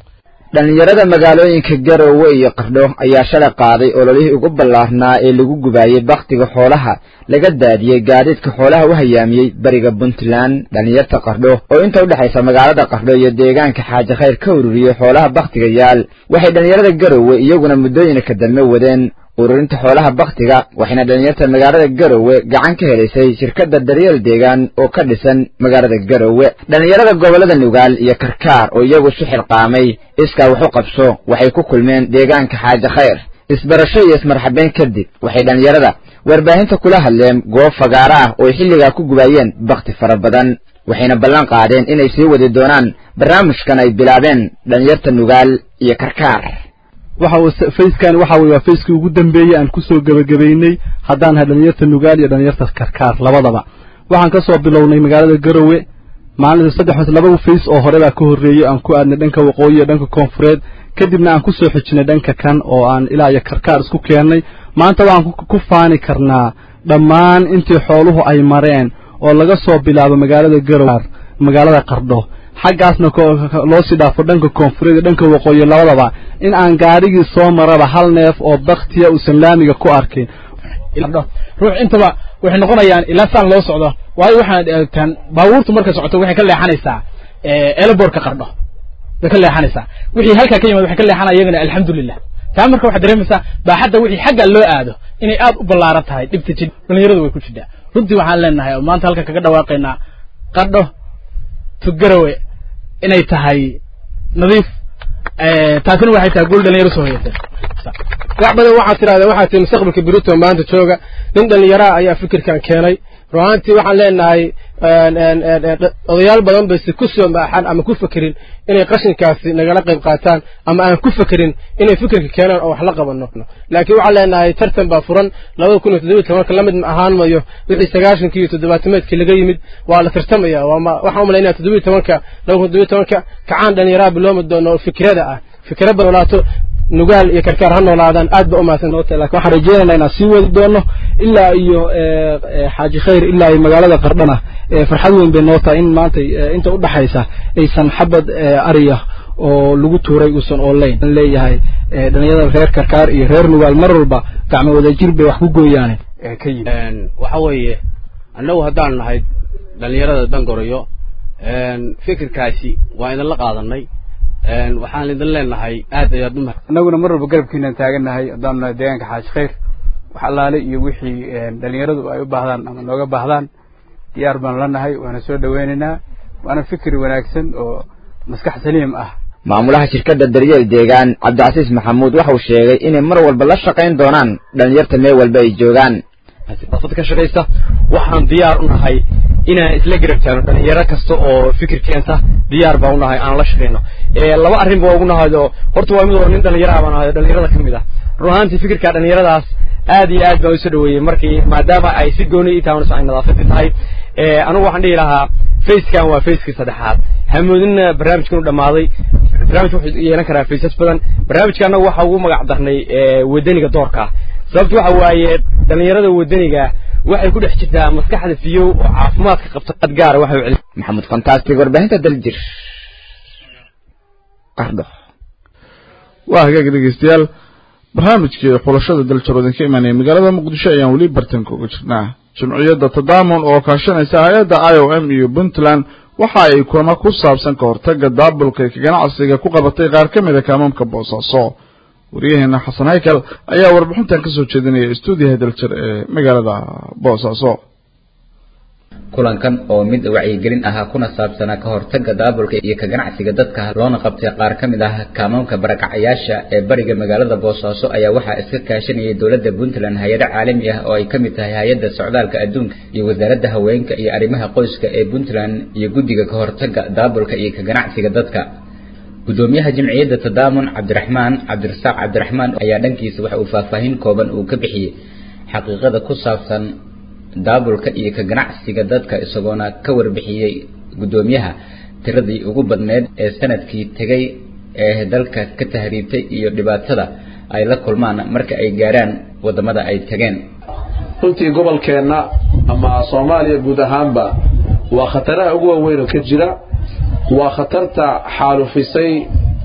dhallinyarada magaalooyinka garowe iyo qardho ayaa shalay qaaday ololihii ugu ballaarnaa ee lagu gubaayey bakhtiga xoolaha laga daadiyey gaadiidka xoolaha u hayaamiyey bariga puntland dhallinyarta qardho oo inta udhexaysa magaalada qardho iyo deegaanka xaaji khayr ka ururiyey xoolaha bakhtiga yaal waxay dhallinyarada garowe iyaguna muddooyinka dambe wadeen ururinta xoolaha bakhtiga waxayna dhallinyarta magaalada garowe gacan ka helaysay shirkadda daryeel deegaan oo ka dhisan magaalada garowe dhallinyarada gobollada nugaal iyo karkaar oo iyagu isu xilqaamay iskaa wax u qabso waxay ku kulmeen deegaanka xaaji khayr isbarasho iyo ismarxabeyn kadib waxay dhallinyarada warbaahinta kula hadleen goob fagaaro ah oo ay xilligaa ku gubaayeen bakhti fara badan waxayna ballan qaadeen inay sii wadi doonaan barnaamijkan ay bilaabeen dhallinyarta nugaal iyo karkaar waxa uu fayskan waxa weeye waa fayskii ugu dambeeyey aan kusoo gebagabaynay haddaan nahay dhalinyarta nugaal iyo dhalinyarta karkaar labadaba waxaan ka soo bilownay magaalada garowe maalinta saddex laba fays oo hore baa ka horreeyey aan ku aadnay dhanka waqooyi iyo dhanka koonfureed kadibna aan kusoo xijinay dhanka kan oo aan ilaa iyo karkaar isku keennay maanta waxaan ku faani karnaa dhammaan intii xooluhu ay mareen oo laga soo bilaabo magaalada garowe magaalada qardho xaggaasna loo sii dhaafo dhanka koonfureed iyo dhanka waqooyi labadaba in aan gaarigii soo maraba hal neef oo baktiya uusan laamiga ku arkin ruux intaba waxay noqonayaan ilaa saan loo socdo waayo waxaad eegtaan baabuurtu markay socoto waxay ka leexanaysaa eelaboorka qardho bay ka leexanaysaa wixii halkaa ka yimid waxay ka leexanaya iyagana alxamdulilah taa marka waxaad dareemaysaa baaxadda wixii xagga loo aado inay aad u ballaaran tahay dhibta jid dhalinyaradu way ku jidhaa runtii waxaan leenahay oo maanta halka kaga dhawaaqaynaa qardho tugarawe inay tahay nadiif taasina waxay tahay guul dhalinyaro soo hoyatay wax badan waxaad tidhahdaa waxaa tii mustaqbalka berito maanta jooga nin dhallinyaraha ayaa fikirkan keenay ruhaantii waxaan leenahay odayaal badan bayse ku soo maaxan ama ku fekerin inay qashinkaasi nagala qayb qaataan ama aan ku fekerin inay fikirka keenaan oo wax la qabano laakiin waxaan leenahay tartan baa furan labada kun iyo toddobiyi tobanka la mid ahaan mayo wixii sagaashankii iyo toddobaatameedkii laga yimid waa la tartamaya waxaan u malaynaya toddobiyi tobanka laba kun toddobiyi tobanka kacaan dhallinyaraha biloomi doono oo fikrada ah fikra badolaato nugaal iyo karkaar ha noolaadaan aad ba u mahadsan laakiin waxaan rajeynaynaa inaan sii wadi doono ilaa iyo xaaji khayr ilaa iyo magaalada qardhana farxad weyn bay noo tahay in maanta inta u dhaxaysa aysan xabad ariya oo lagu tuuray uusan oolayn leeyahay dhalinyarada reer karkaar iyo reer nugaal mar walba gacmo wadajir bay wax ku gooyaane ka yimid waxa weeye annagu haddaan nahay dhalinyarada dangorayo fikirkaasi waa idinla qaadanay waxaan idin leenahay aad ayaad u annaguna mar walba garabkiinaan taagannahay haddaanu nahay deegaanka xaaji khayr wax allaale iyo wixii dhalinyaradu ay u baahdaan ama nooga baahdaan diyaar baanu la nahay waana soo dhaweynaynaa waana fikir wanaagsan oo maskax saliim ah maamulaha shirkadda daryeel deegaan cabdicasiis maxamuud waxa uu sheegay inay mar walba la shaqayn doonaan dhalinyarta meel walba ay joogaan dad ka shaqaysta waxaan diyaar u nahay inaan isla garab taagno dhalinyaro kasta oo fikir keenta diyaar baan u nahay aan la shaqayno laba arrin baa ugu nahaydo horta waa mid oo nin dhalinyaraha baan ahay dhalinyarada ka mid ah run ahaantii fikirka dhalinyaradaas aad iyo aad baan usoo dhaweeyey markii maadaama ay si gooni ii tahay ay nadaafadii tahay anigu waxaan dhihi lahaa facekan waa facekii saddexaad hamoodinna barnaamijkan u dhammaaday barnaamij wuxuu yeelan karaa faces badan barnaamijka annagu waxa ugu magac darnay wadaniga doorka sababtu waxa waaye dhalinyarada wadaniga waxay ku dhex jirtaa maskaxda fiyow oo caafimaadka qabta qad gaara waxay u maxamuud fantastic warbaahinta daljir qardho waa hagaag dhegeystayaal barnaamijkii xulashada daljaroodan ka imaanaya magaalada muqdisho ayaan weli bartanka uga jirnaa jimciyadda tadaamun oo kaashanaysa hay-adda i o m iyo puntland waxa ay kulamo ku saabsan ka hortaga daabulka ee ganacsiga ku qabatay qaar ka mida kaamamka boosaaso waryaheena xasan haykal ayaa warbixintan kasoo jeedinaya stuudiyaha daljir ee magaalada boosaaso kulankan oo mid wacyigelin ahaa kuna saabsanaa ka hortagga daabulka iyo ka ganacsiga dadka loona qabtay qaar ka mid ah kaamamka barakacayaasha ee bariga magaalada boosaaso ayaa waxaa iska kaashanayay dowladda puntland hay-ado caalami ah oo ay ka mid tahay hay-adda socdaalka adduunka iyo wasaaradda haweenka iyo arrimaha qoyska ee puntland iyo guddiga ka hortagga daabulka iyo ka ganacsiga dadka gudoomiyaha jamciyadda tadaamun cabdiraxmaan cabdirasaaq cabdiraxmaan ayaa dhankiisa waxa uu faahfaahin kooban uu ka bixiyey xaqiiqada ku saabsan daabulka iyo ka ganacsiga dadka isagoona ka warbixiyey gudoomiyaha tiradii ugu badneed ee sanadkii tegay ee dalka ka tahriibtay iyo dhibaatada ay la kulmaan marka ay gaaraan wadamada ay tageen runtii gobolkeenna ama soomaaliya guud ahaanba waa khataraha ugu waaweyn oo ka jira waa khatarta xaalufisay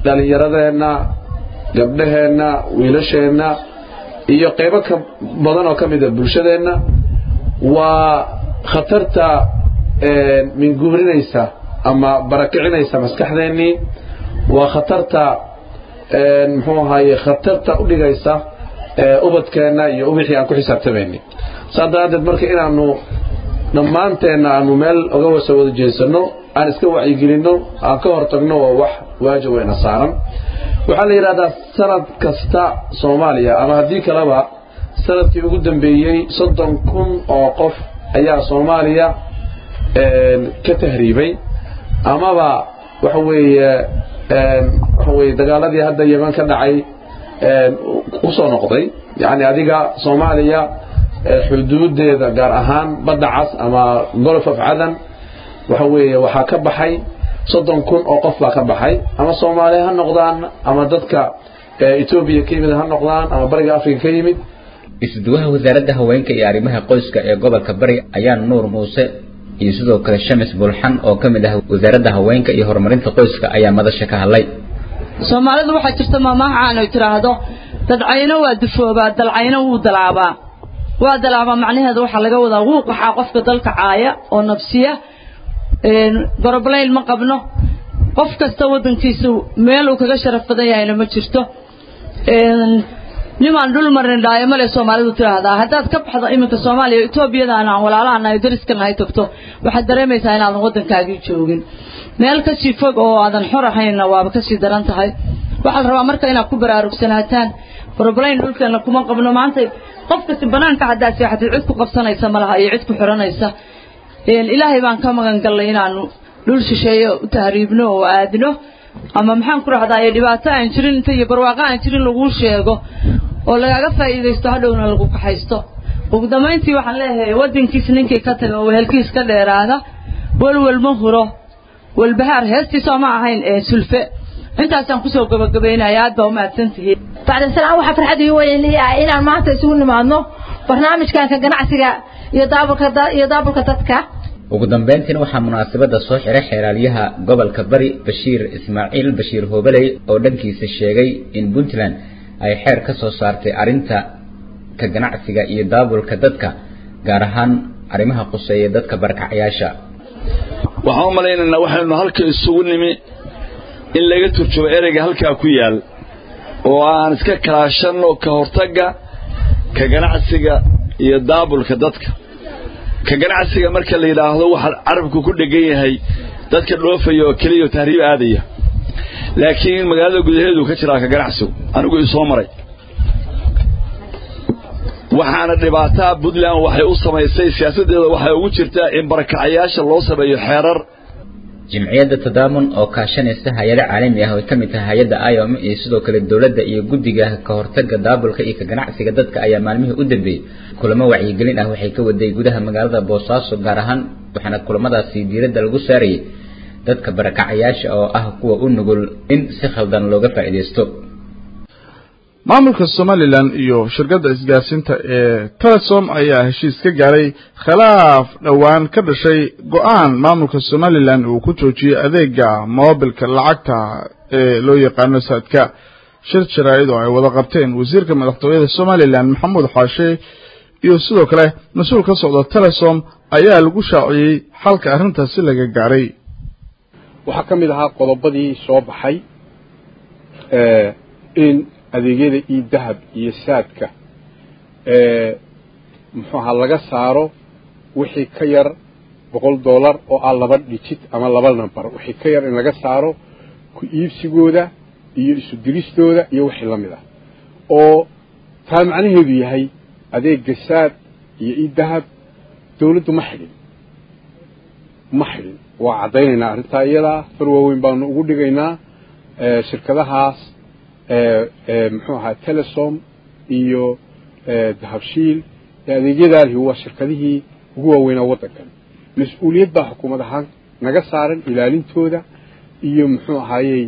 dhallinyaradeenna gabdhaheenna wiilasheenna iyo qaybo ka badan oo ka mid a bulshadeenna waa khatarta minguurinaysa ama barakicinaysa maskaxdeennii waa khatarta muxuu ahaye khatarta u dhigaysa ubadkeenna iyo ubixii aan ku xisaabtamaynay saas daraaddeed marka inaanu dhammaanteenna aanu meel oga wasa wada jeesanno aan iska wacyigelinno aan ka hortagno waa wax waajib weyna saaran waxaa la yidhahdaa sanad kasta soomaaliya ama haddii kaleba sanadkii ugu dambeeyey soddon kun oo qof ayaa soomaaliya ka tahriibay amaba waxa weeye waxa weeye dagaaladii hadda yeman ka dhacay usoo noqday yacni adiga soomaaliya xuduudeeda gaar ahaan badda cas ama golf of cadan waxa weeye waxaa ka baxay soddon kun oo qof baa ka baxay ama soomaaliya ha noqdaan ama dadka etoobiya ka yimid ha noqdaan ama bariga afrika ka yimid isuduwaha wasaaradda haweenka iyo arrimaha qoyska ee gobolka bari ayaa nuur muuse iyo sidoo kale shamis bulxan oo ka mid ah wasaaradda haweenka iyo horumarinta qoyska ayaa madasha ka hadlay soomaalidu waxaa jirta maamahacaan ay tidhaahdo dadcayno waa dufoobaa dalcayno wuu dalaabaa waa dalaabaa macnaheeda waxaa laga wadaa wuu qaxaa qofka dalka caaya oo nafsiya goroblayl ma qabno qof kasta waddankiisa meel uu kaga sharaf badan yahayna ma jirto nimaan dhul marin dhaayo male soomaalidu tidhaahdaa haddaad ka baxdo iminka soomaaliya etoobiyadaan aan walaalahan ay dariska nahay tagto waxaad dareemaysaa inaadan waddankaagii joogin meel kasii fog oo aadan xor ahaynna waaba kasii daran tahay waxaa la rabaa marka inaad ku baraarugsanataan goroblayn dhulkeena kuma qabno maanta qof kasta banaanka haddaad seexatid cid ku qabsanaysa malaha iyo cid ku xiranaysa ilaahay baan ka magan gallay inaanu dhul shisheeye u tahriibno oo aadno ama maxaan ku rahdaa dhibaato aan jirin inta iyo barwaaqo aan jirin laguu sheego oo lagaaga faa'iidaysto hadhowna lagu kaxaysto ugu dambayntii waxaan leeyahay waddankiis ninkii ka taga oo wehelkiis ka dheeraada welwel ma huro walbahaar heestiisoo ma ahayn ee sulfe intaasaan kusoo gabagabaynaya aad baa umahadsantihiin bacda salaam waxaa farxad ii weyn ah inaan maanta isugu nimaadno barnaamijkanka ganacsiga iyo daabulka iyo daabulka dadka ugu dambeyntiina waxaa munaasabada soo xiray xeeraalyaha gobolka bari bashiir ismaaciil bashiir hoobeley oo dhankiisa sheegay in puntland ay xeer ka soo saartay arrinta ka ganacsiga iyo daabulka dadka gaar ahaan arrimaha quseeya dadka barkacyaasha waxaan u malaynaynaa waxaynu halka isugu nimi in laga turjumo ereyga halkaa ku yaal oo aan iska kalaashanno ka hortagga ka ganacsiga iyo daabulka dadka ka ganacsiga marka la yidhaahdo waxaa carabku ku dhegan yahay dadka dhoofaya oo keliya oo tahriib aadaya laakiin magaalada gudaheedu ka jiraa ka ganacsigu anigu isoo maray waxaana dhibaataa puntland waxay u samaysay siyaasaddeeda waxay ugu jirtaa in barakacayaasha loo sameeyo xeerar jimciyadda tadaamun oo kaashanaysa hay-ado caalami ah oo ay ka mid tahay hay-adda iom iyo sidoo kale dowladda iyo guddiga ka hortagga daabulka iyo ka ganacsiga dadka ayaa maalmihii u dambeeyey kulamo wacyigelin ah waxay ka waday gudaha magaalada boosaaso gaar ahaan waxaana kulamadaasi diiradda lagu saarayay dadka barakacayaasha oo ah kuwa u nugul in si khaldan looga faa'iidaysto maamulka somalilan iyo shirkadda isgaarsiinta ee telesom ayaa heshiis ka gaaray khilaaf dhowaan ka dhashay go-aan maamulka somalilan uu ku joojiyey adeega moobilka lacagta ee loo yaqaano saadka shir jaraa'id oo ay wada qabteen wasiirka madaxtooyada somalilan maxamuud xaashe iyo sidoo kale mas-uul ka socda telesom ayaa lagu shaaciyey xalka arrintaasi laga gaaray waxaa ka mid ahaa qodobadii soo baxay in adeegyada io dahab iyo saadka muxuu ahaa laga saaro wixii ka yar boqol dollar oo ah laba dhijit ama laba namber wixii ka yar in laga saaro ku iibsigooda iyo isu diristooda iyo wixii la mid ah oo taa macnaheedu yahay adeega saad iyo io dahab dawladdu ma xidhin ma xidhin waa caddaynaynaa arrintaa iyadaa far waaweyn baanu ugu dhigaynaa shirkadahaas muxuu ahaa telesom iyo dahabshiil adeegyadaalihi waa shirkadihii ugu waaweynaa waddankan mas-uuliyad baa xukuumad ahaan naga saaran ilaalintooda iyo muxuu ahaayey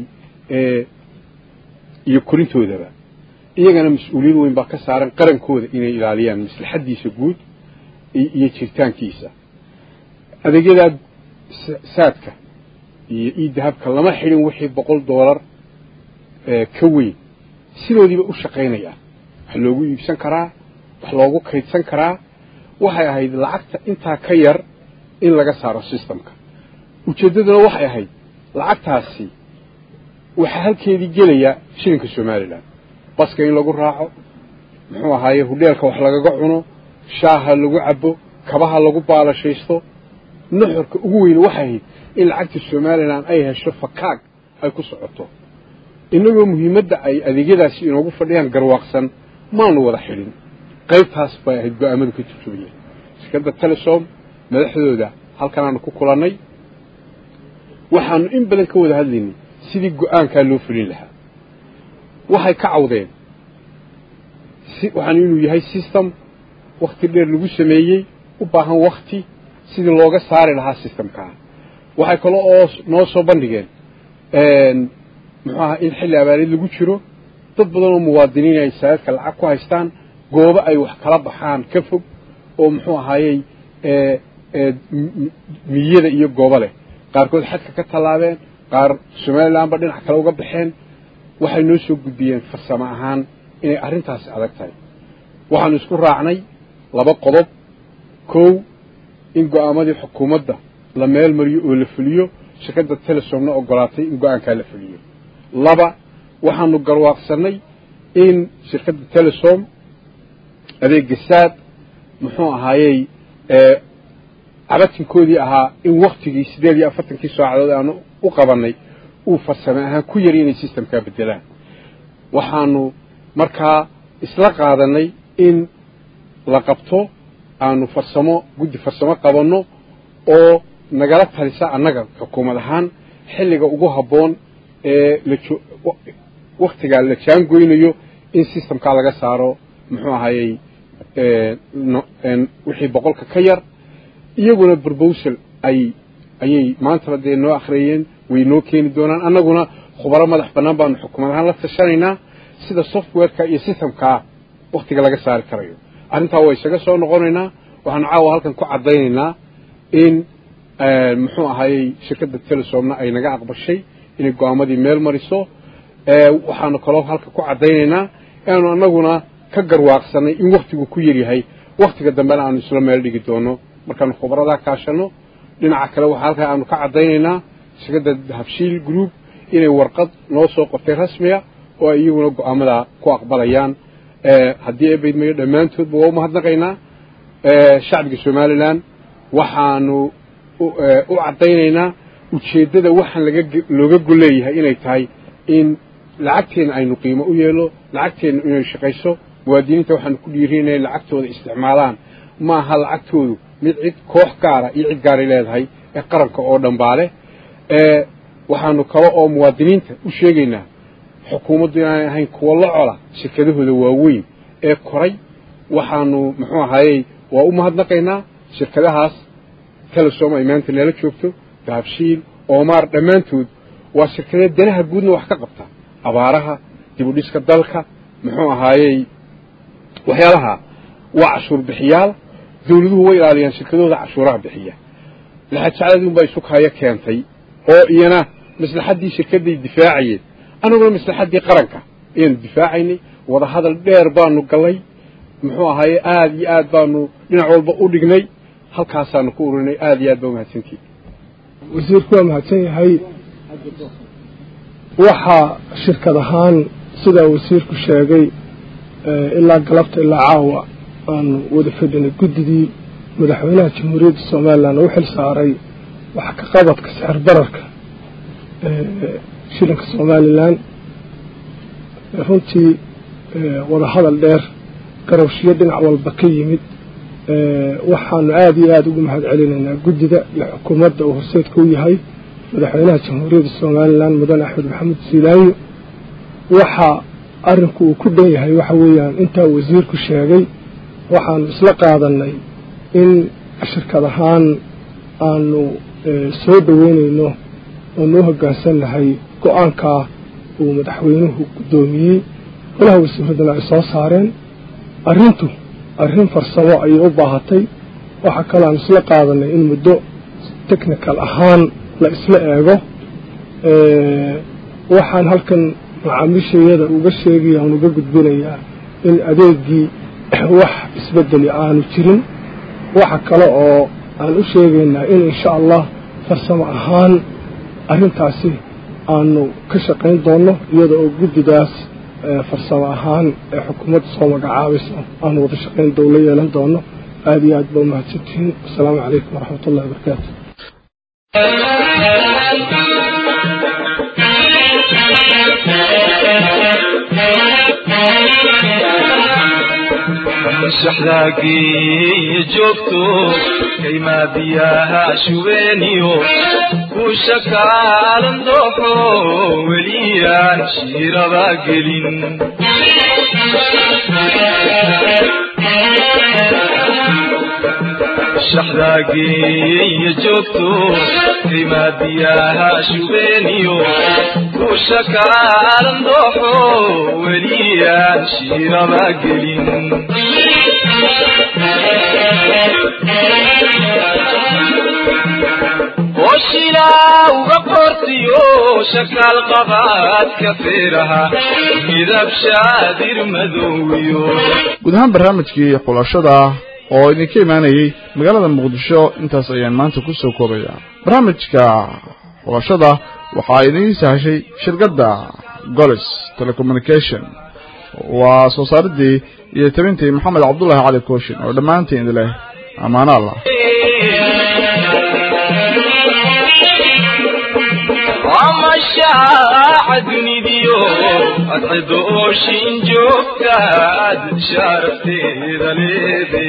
iyo korintoodaba iyagana mas-uuliyad weyn baa ka saaran qarankooda inay ilaaliyaan maslaxaddiisa guud iyo jiritaankiisa adeegyadaa saadka iyo io dahabka lama xidhin wixii boqol doolar ka weyn sidoodiiba u shaqaynayaan wax loogu iibsan karaa wax loogu kaydsan karaa waxay ahayd lacagta intaa ka yar in laga saaro systemka ujeeddaduna waxay ahayd lacagtaasi waxaa halkeedii gelaya shilinka somalilan baska in lagu raaco muxuu ahaaye hudheelka wax lagaga cuno shaaha lagu cabo kabaha lagu baalashaysto nuxurka ugu weyne waxay ahayd in lacagta somalilan ay hesho fakaag ay ku socoto innagoo muhiimadda ay adeegyadaasi inoogu fadhiyaan garwaaqsan maanu wada xidhin qaybtaas bay ahayd go-aamadu ka turjumayeen shirkadda telesom madaxdooda halkanaanu ku kulannay waxaanu in badan ka wada hadlaynay sidii go-aankaa loo fulin lahaa waxay ka cawdeen waxaan inuu yahay system wakti dheer lagu sameeyey u baahan wakti sidii looga saari lahaa systemkaa waxay kale oo noo soo bandhigeen muxuu aha in xilli abaareed lagu jiro dad badan oo muwaadiniin ay saadadka lacag ku haystaan goobo ay wax kala baxaan ka fog oo muxuu ahaayey miyada iyo goobo leh qaarkood xadka ka tallaabeen qaar somalilanba dhinac kale uga baxeen waxay noo soo gudbiyeen farsamo ahaan inay arrintaasi adag tahay waxaanu isku raacnay laba qodob kow in go-aamadii xukuumadda la meel mariyo oo la fuliyo shirkadda telesomna ogolaatay in go-aankaa la fuliyo laba waxaanu garwaaqsanay in shirkadda telesom adeega saad muxuu ahaayey cabatinkoodii ahaa in waktigii siddeed iyo afartankii saacadood aanu u qabannay uu farsame ahaan ku yari inay systemkaa beddelaan waxaanu markaa isla qaadanay in la qabto aanu farsamo guddi farsamo qabanno oo nagala talisa annaga xukuumad ahaan xilliga ugu habboon ee la waktigaa la jaangoynayo in systemkaa laga saaro muxuu ahayey wixii boqolka ka yar iyaguna proposal ay ayay maantaba dee noo akhriyeen way noo keeni doonaan annaguna khubaro madax bannaan baanu xukuumad ahaan la tashanaynaa sida softwareka iyo systemkaa waktiga laga saari karayo arrintaa waa isaga soo noqonaynaa waxaanu caawa halkan ku caddaynaynaa in muxuu ahayey shirkadda telesomna ay naga aqbashay inay go-aamadii meel mariso waxaanu kaloo halka ku caddaynaynaa inaanu annaguna ka garwaaqsanay in waktigu ku yaryahay waktiga dambena aanu isla meel dhigi doono markaanu khubradaa kaashanno dhinaca kale waxaa halkaa aanu ka caddaynaynaa shirkadda habshiil group inay warqad noo soo qortay rasmiga oo ay iyaguna go-aamadaa ku aqbalayaan haddii ebaydmayo dhammaantoodba waa u mahadnaqaynaa shacbiga somalilan waxaanu u caddaynaynaa ujeeddada waxaan laga looga golleeyahay inay tahay in lacagteenna aynu qiimo u yeelo lacagteenna inay shaqayso muwaadiniinta waxaanu ku dhiirinaya lacagtooda isticmaalaan ma aha lacagtoodu mid cid koox gaara iyo cid gaaray leedahay ee qaranka oo dhan baa leh waxaanu kale oo muwaadiniinta u sheegaynaa xukuumaddu inaanay ahayn kuwo la cola shirkadahooda waaweyn ee koray waxaanu muxuu ahayey waa u mahadnaqaynaa shirkadahaas telesom ay maanta neela joogto dahabshiil oomaar dhammaantood waa shirkadee danaha guudna wax ka qabta abaaraha dib u dhiska dalka muxuu ahaayey waxyaalaha waa cashuur bixiyaal dawladuhu way ilaaliyaan shirkadahooda cashuuraha bixiya laxajacladii unbaa isu kaayo keentay oo iyana maslaxaddii shirkadday difaacayeen annaguna maslaxaddii qaranka ayaanu difaacaynay wadahadal dheer baanu gallay muxuu ahaaye aada iyo aad baanu dhinac walba u dhignay halkaasaanu ku ururinay aada iyo aad baa umahadsantihin wasiirku waa mahadsan yahay waxaa shirkad ahaan sidaa wasiirku sheegay ilaa galabta ilaa caawa aanu wada fadhinay guddigii madaxweynaha jamhuuriyadda somalilan u xil saaray wax ka qabadka sixir bararka shilinka somalilan runtii wadahadal dheer garowshiyo dhinac walba ka yimid waxaanu aada iyo aada ugu mahad celinaynaa guddida iyo xukuumadda uu horseedka u yahay madaxweynaha jamhuuriyadda somalilan mudane axmed maxamed siilaayo waxa arrinku uu ku dhan yahay waxa weeyaan intaa wasiirku sheegay waxaanu isla qaadanay in shirkad ahaan aanu soo dhoweynayno oonu u hoggaansan nahay go-aankaa uu madaxweynuhu guddoomiyey golaha wasiiraduna ay soo saareen arrintu arrin farsamo ayay u baahatay waxaa kaloo aan isla qaadanay in muddo technical ahaan la isla eego waxaan halkan macaamiishayada uga sheegaya aan uga gudbinayaa in adeegii wax isbedeli aanu jirin waxa kale oo aan u sheegaynaa in insha allah farsamo ahaan arrintaasi aanu ka shaqayn doonno iyada oo guddigaas farsamo ahaan ee xukuumadda soo magacaabaysa aanu wada shaqayn dowla yeelan doono aada iyo aad ba umahadsantihiin wasalaamu calaykum waraxmat ullahi wabarakaatu shaxdaagii joogto kaymaa biyaha shubeeniyo kuusha kaalan dooxo weliyaan shiiraba gelin shaxdaagii joogto kaymaa biyaha shubeeniyo kuusha kaalan dooxo weliyaan shiiraba gelin oshilaa uga qortiyo shakaal qabaadka feeraha midab shaadir madowiyo guud ahaan barnaamijkii xulashada oo idinka imaanayey magaalada muqdisho intaas ayaan maanta ku soo koobaya barnaamijka xulashada waxaa idiin sahashay shirkadda golis telecommunication waa soo saaridii iyo tabintii maxamed cabdullaahi cali kooshin oo dhammaantiin idin leh ammaano allah amashaaca dunidiyo adcido ooshin joogtaad sharafteeda leede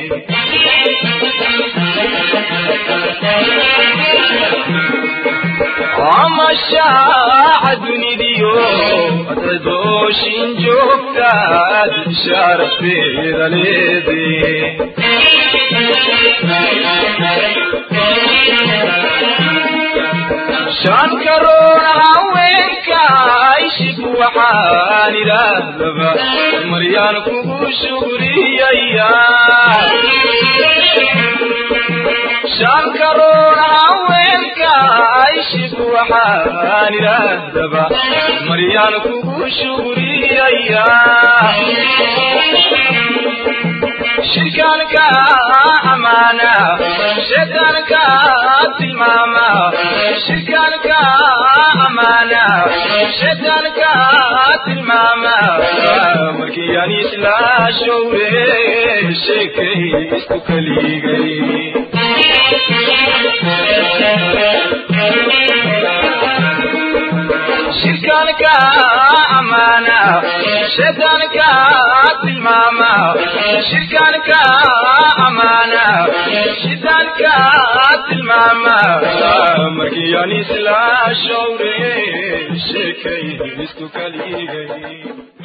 amashaaca dunidiyo adcido ooshin joogtaad sharafteeda leede shan karoon haweenka ishib waxaan idhaahdaba maryaan kugu shugriyaya shan karoon haweenka ishib waxaan idhaahdaba maryaan kugu shugriyaya shirkaanka amaana shaydaanka tilmaama shirkaanka amaana shaydaanka tilmaama markii aan isla showre sheekay isku kaligay shirkaanka amaana shaydaanka tilmaama shirkaanka amaana shaydaanka tilmaama markii aan isla showre sheekay isku kaligay